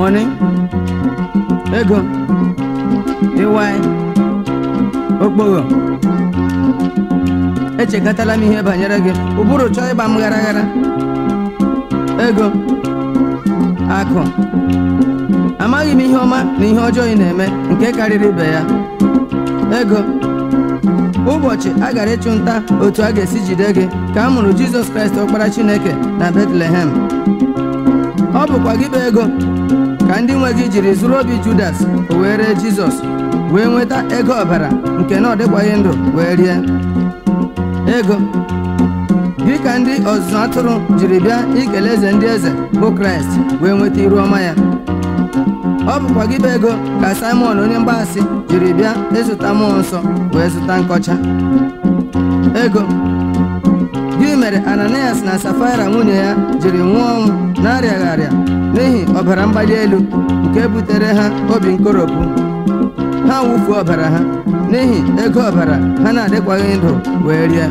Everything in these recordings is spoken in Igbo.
money ego ịwai okpogho echekọtala m ihe banyere gị ụbụrụ chọọ ịgba m ghara ghara ego akụ amaghị m ihe ọma na ihe ọjọọ ị na-eme nke karịrị ibe ya ego ụbọchị a gara ịchụ nta otu a ga-esi jide gị ka a mụrụ jizọs kraịst ọkpara chineke na betlehem ọ bụkwa gị bụ ego ka ndị nwe gị jiri zụrụ obi judas o wee ree jizọs wee nweta ego ọbara nke na ọ dịkwaghị ndụ wee rie ego gị ka ndị ọzụzụ atụrụ jiri bịa ikele eze ndị eze bụ kraịst wee nweta iru ọma ya ọ bụkwa gị bụ ego ka simon onye mgbaasị jiri bịa ịzụta mmụọ nsọ wee zụta nkọcha ego gị mere ananias na safaira nwunye ya jiri nwụọ ọnwụ na-arịaghị arịa n'ihi ọbara mgbali elu nke butere ha obi nkoropụ ha wụfuo ọbara ha n'ihi ego ọbara ha na-adịkwaghị ndụ wee rie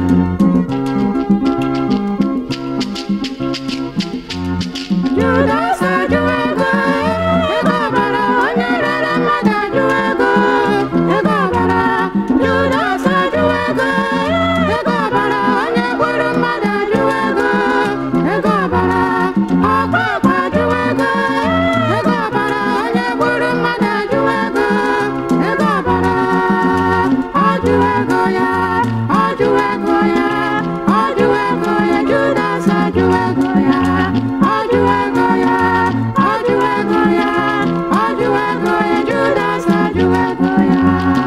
Judas ajụ ego ego ọbara onye rere mmadụ ajụ ego ego ọbara Judas ajụ ego ego ọbara onye gburu mmadụ ajụ ego ego ọbara ọkwa ọkwa ajụ ego ego ọbara onye gburu mmadụ ajụ ego ego ọbara ọjụ ego ya ọjụ ego ya ọjụ ego ya Judas ajụ ego ya ọjụ ego ya ọjụ ego ya ọjụ ego ya Judas ajụ ego ya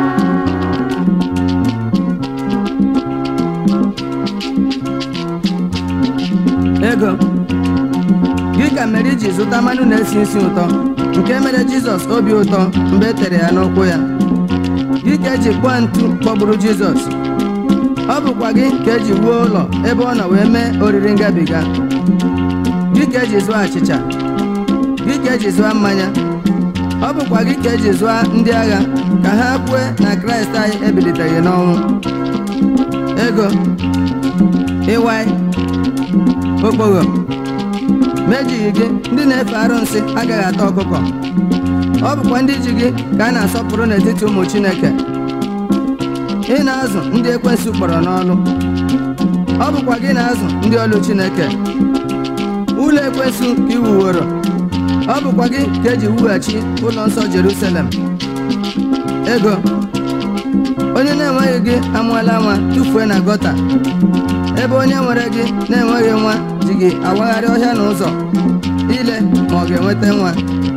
ego gị ka mere iji zụta mmanụ na-esi isi ụtọ nke mere jizọs obi ụtọ mgbe e tere ya n'ụkwụ ya gị ka eji kpụọ ntu kpọgburu jizọs ọ bụkwa gị ka eji wuo ụlọ ebe ọ nọ wee mee oriri ngabiga gị ka eji zụọ achịcha gị ka eji zụọ mmanya ọ bụkwa gị ka eji zụọ ndị agha ka ha kwue na kraịst anyị ebiliteghị n'ọnwụ ego ịwai okpogho mejighị gị ndị na-efe arụnsị agaghị ata ọkụkọ ọ bụkwa ndị ji gị ka a na-asọpụrụ n'etiti ụmụ chineke ị na-azụ ndị ekwensụ kpọrọ n'ọlụ ọ bụkwa gị na-azụ ndị ọlụ chineke ụlọ ekwensụ ka ị wuworo ọ bụkwa gị ka eji wughachi ụlọ nsọ jerusalem ego onye na-enweghị gị amụọla nwa tụfuo na gọta ebe onye nwere gị na-enweghị nwa ji gị awagharị ọhịa na ụzọ ile ma ọ ga-enweta nwa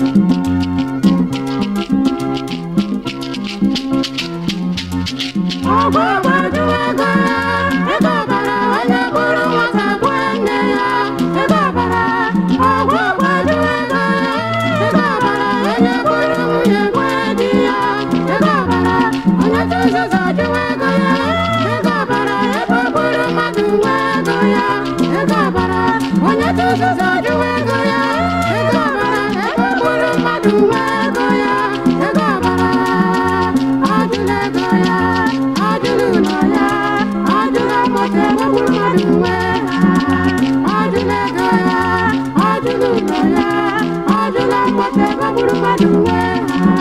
ọgwụ ọgbaju ego ya ego ọbara onye gburu nwata gbuo nne ya ego ọbara ọgwụ ọgbaju ego ya ego ọbara onye gburu nwunye gbuo di ya ego ọbara onye tụzụzụ jụ ego ya ego ọbara ebe ọ gburu mmadụ nwe ego ya ego ọbara onye tụzụzụ jụ ego ya ego ọbara ebe ọ gburu mmadụ nwe ego ya ego ọbara ajụla ego ya ajụla ụlọ ya ajụla moto ebe ọ gburu mmadụ nwe ha ajụla ego ya ajụla ụlọ ya ajụla moto ebe ọ gburu mmadụ nwe ha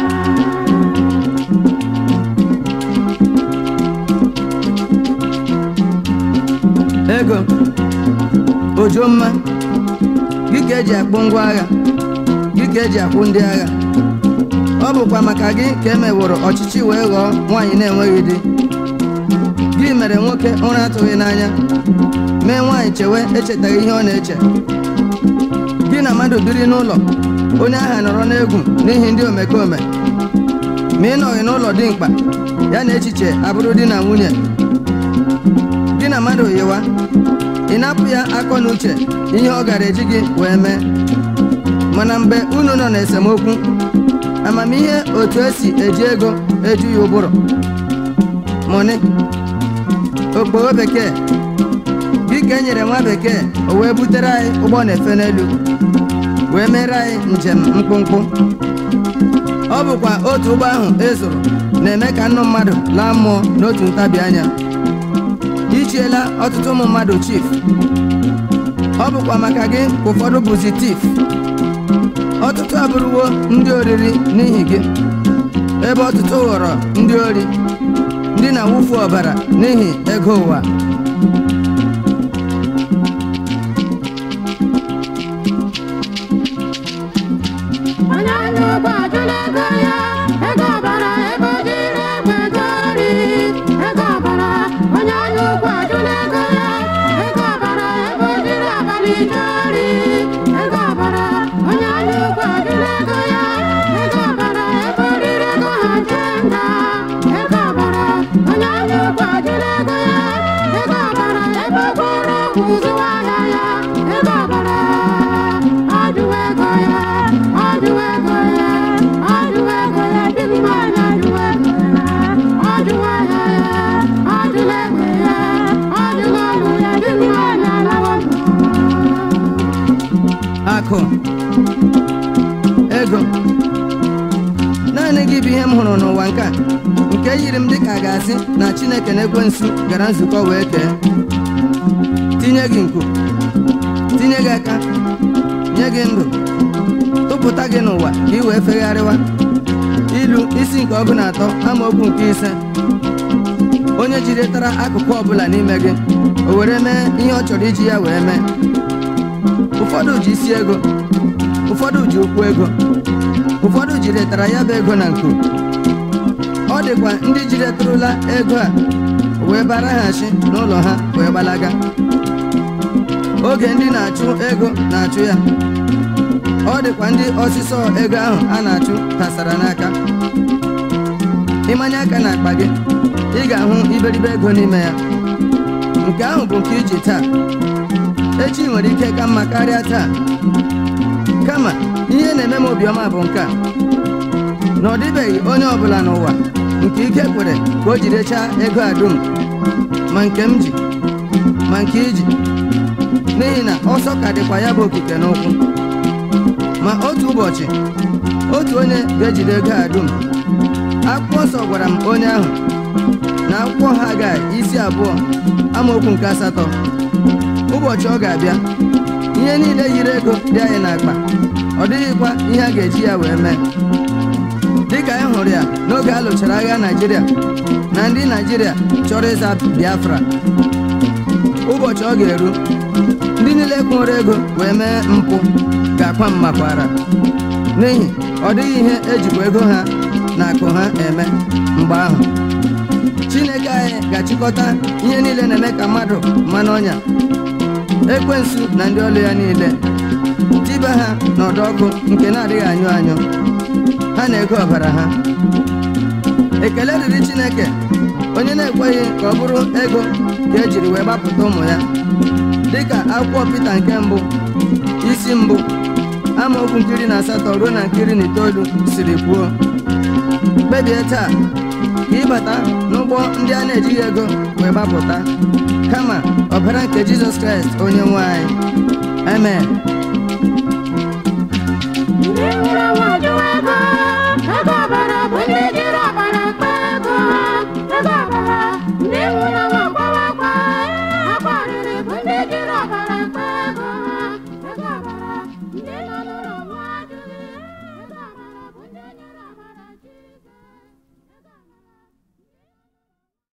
ego ojomma gị ka eji akpụ ngwa agha gị ka eji akwụ ndị agha ọ bụkwa maka gị ka e meworo ọchịchị wee ghọọ nwaanyị na-enweghị di gị mere nwoke ụra atụghị n'anya mee nwaanyị chewe echetaghị ihe ọ na-eche gị na mmadụ biri n'ụlọ onye agha nọrọ n'egwu n'ihi ndị omekome ma ị nọghị n'ụlọ dị mkpa ya na echiche abụrụ di na nwunye gị na mmadụ yiwa ị na-apụ ya akọ na uche ihe ọ gara eji gị wee mee mana mgbe unu nọ n'esemokwu amamihe otu esi eji ego eju ya ụbụrụ mọni okpogho bekee gị ka e nyere nwa bekee o wee butere anyị ụgbọ na-efe n'elu wee mere anyị njem mkpụmkpụ ọ bụkwa otu ụgbọ ahụ e zụrụ na-eme ka nnụ mmadụ laa mmụọ n'otu ntabi anya ichiela ọtụtụ ụmụ mmadụ chif ọ bụkwa maka gị ka ụfọdụ bụzi tif ọtụtụ abụrụwo ndị oriri n'ihi gị ebe ọtụtụ ghọrọ ndị ori ndị na-awụfu ọbara n'ihi ego ụwa onye anya ụgbọ ajụla ego ya ego ọbara ebe o jiri egbe gori ego ọbara onye anya ụgbọ ajụla ego ya ego ọbara ebe o jiri abalị gori ego ọbara onye anya ụgbọ ajụla ego ya ego ọbara ebe o riri ego ha jee nga ego ọbara onye anya ụgbọ ajụla ego ya ego ọbara ebe o gwọrọ ọgwụ zụwa ahịa ya ego ọbara ajụwa ego ya ajụwa ego ya ajụwa ego ya dị mma na ajụwa ego ya ajụwa ahịa ya ajụla ego ya ajụla ọgwụ ya dị mma na alawa akụ ego naanị gị bụ ihe m hụrụ n'ụwa nke a nke yiri m dịka a ga-asị na chineke na ekwensu gara nzukọ wee kee tinye gị nku tinye gị aka nye gị ndụ tụpụta gị n'ụwa ka ị wee fegharịwa ilu isi nke ọgụ na atọ amaokwu nke ise onye jiritara akụkụ ọbụla n'ime gị o were mee ihe ọ chọrọ iji ya wee mee ụfọdụ ji isi ego ụfọdụ ji ụkwụ ego ụfọdụ jiretara ya bụ ego na nku ọ dịkwa ndị jiretụrụla ego a wee baraghachi n'ụlọ ha wee gbalaga oge ndị na-achụ ego na-achụ ya ọ dịkwa ndị ọsịsọ ego ahụ a na-achụ tasara n'aka ịmanye aka n'akpa gị ị ga-ahụ iberibe ego n'ime ya nke ahụ bụ nke iji taa echi nwere ike ka mma karịa taa kama ihe na-eme m obiọma bụ nke a na ọ dịbeghị onye ọbụla n'ụwa nke ike kwere ka o jirechaa ego a dum ma nke m ji ma nke iji n'ihi na ọsọ ka dịkwa ya bụ okike n'ụkwụ ma otu ụbọchị otu onye ga-ejide ego a dum akwụkwọ nsọ gwara m onye ahụ na akwụkwọ Hagai isi abụọ amaokwu nke asatọ ụbọchị ọ ga-abịa ihe niile yiri ego dị anyị n'akpa ọ dịghịkwa ihe a ga-eji ya wee mee dịka anyị hụrụ ya n'oge a lụchara agha Naịjirịa na ndị Naịjirịa chọrọ ịza Biafra ụbọchị ọ ga-eru ndị niile kwụrụ ego wee mee mpụ ga-akwa mmakwara n'ihi ọ dịghị ihe ejikwa ego ha na akụ ha eme mgbe ahụ Chineke anyị ga-achịkọta ihe niile na-eme ka mmadụ mmanụ ọnya ekwensu na ndị ọlụ ya niile tiba ha n'ọdọ ọkụ nke na-adịghị anyụ anyụ ha na ego ọbara ha ekele dịrị Chineke onye na-ekweghị ka ọ bụrụ ego ka ejiri wee gbapụta ụmụ ya dịka akwụkwọ Pita nke mbụ isi mbụ amaokwu nkiri na asatọ ruo na nkiri na itoolu siri kwuo kpebie taa ka ịbata n'ụgbọ ndị a na-ejighị ego wee gbapụta kama ọbara nke Jizọs Kraịst onye nwe anyị amen